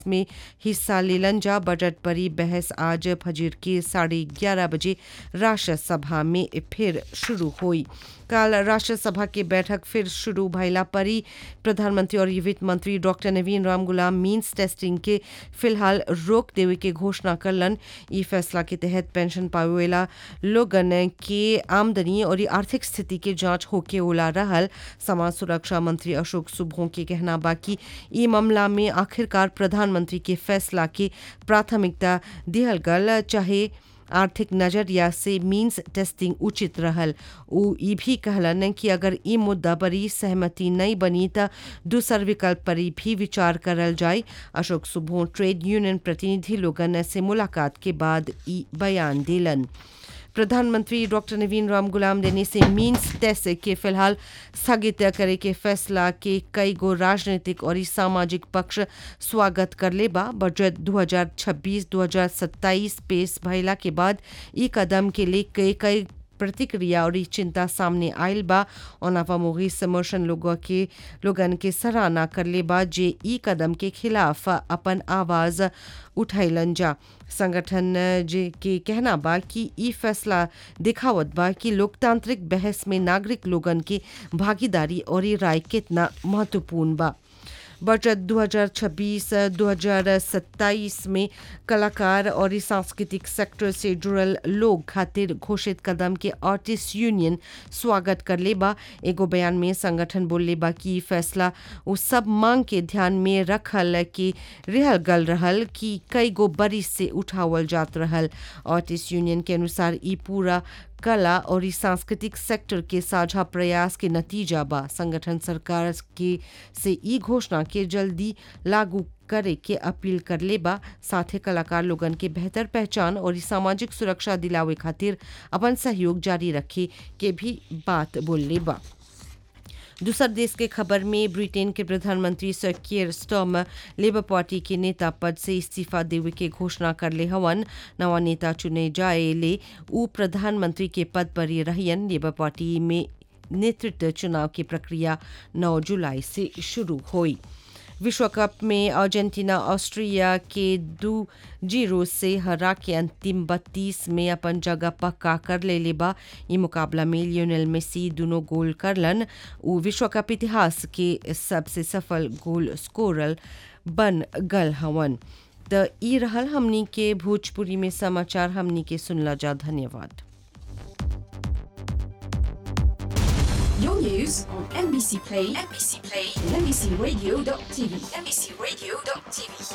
में हिस्सा लेलन जा बजट पर ही बहस आज फजीर के साढ़े ग्यारह बजे राष्ट्र सभा में फिर शुरू हुई कल राष्ट्र सभा की बैठक फिर शुरू भइला पर ही प्रधानमंत्री और वित्त मंत्री डॉक्टर नवीन राम गुलाम मीन्स टेस्टिंग के फिलहाल रोक देवे के घोषणा करलन ई फैसला के तहत पेंशन पावेला लोगन के आमदनी और आर्थिक स्थिति के जांच होके ओला रहल समाज सुरक्षा मंत्री अशोक सुभों के कहना बाकी ई मामला में आखिरकार प्रधानमंत्री के फैसला के प्राथमिकता दिहल गल चाहे आर्थिक नजरिया से मीन्स टेस्टिंग उचित रहल उ ई भी कहलन कि अगर ई मुद्दा पर ही सहमति नहीं बनी त दूसर विकल्प पर भी विचार करल जाए अशोक सुबह ट्रेड यूनियन प्रतिनिधि लोगन से मुलाकात के बाद ई बयान दिलन प्रधानमंत्री डॉक्टर नवीन राम गुलाम देने से मीन्स टेस्ट के फिलहाल स्थगित करे के फैसला के कई गो राजनीतिक और सामाजिक पक्ष स्वागत कर ले बा बजट 2026-2027 पेश भइला के बाद ई कदम के लिए कई कई प्रतिक्रिया और चिंता सामने आयल बा ओनावा मोगी समर्शन लोगों के लोगन के सराहना कर ले बा जे ई कदम के खिलाफ अपन आवाज उठैलन जा संगठन जे के कहना बा कि ई फैसला दिखावत बा कि लोकतांत्रिक बहस में नागरिक लोगन की भागीदारी और राय कितना महत्वपूर्ण बा बजट 2026-2027 में कलाकार और सांस्कृतिक सेक्टर से जुड़ल लोग खातिर घोषित कदम के आर्टिस्ट यूनियन स्वागत कर ले बा एगो बयान में संगठन बोल बा कि फैसला वो सब मांग के ध्यान में रखल कि रहल गल रहल कि कई गो बरिस से उठावल जात रहल आर्टिस्ट यूनियन के अनुसार ई पूरा कला और सांस्कृतिक सेक्टर के साझा प्रयास के नतीजा बा संगठन सरकार के से ई घोषणा के जल्दी लागू करे के अपील कर ले बा साथे कलाकार लोगन के बेहतर पहचान और सामाजिक सुरक्षा दिलावे खातिर अपन सहयोग जारी रखे के भी बात बोल ले बा दूसर देश के खबर में ब्रिटेन के प्रधानमंत्री sir Keir Starmer Labour party के नेता पद से इस्तीफा देवे के घोषणा कर ले हवन नवा नेता चुने जाए ले उ प्रधानमंत्री के पद पर ही रहियन लेबर पार्टी में नेतृत्व चुनाव की प्रक्रिया 9 जुलाई से शुरू हुई विश्व कप में अर्जेंटीना ऑस्ट्रिया के दो जीरो से हरा के अंतिम बत्तीस में अपन जगह पक्का कर ले लेबा ये मुकाबला में लियोनेल मेसी दोनों गोल करलन वो विश्व कप इतिहास के सबसे सफल गोल स्कोरर बन गल हवन त ई रहल हमनी के भोजपुरी में समाचार हमनी के सुनला जा धन्यवाद Your news on NBC Play, NBC Play, and NBCRadio.tv, NBCRadio.tv.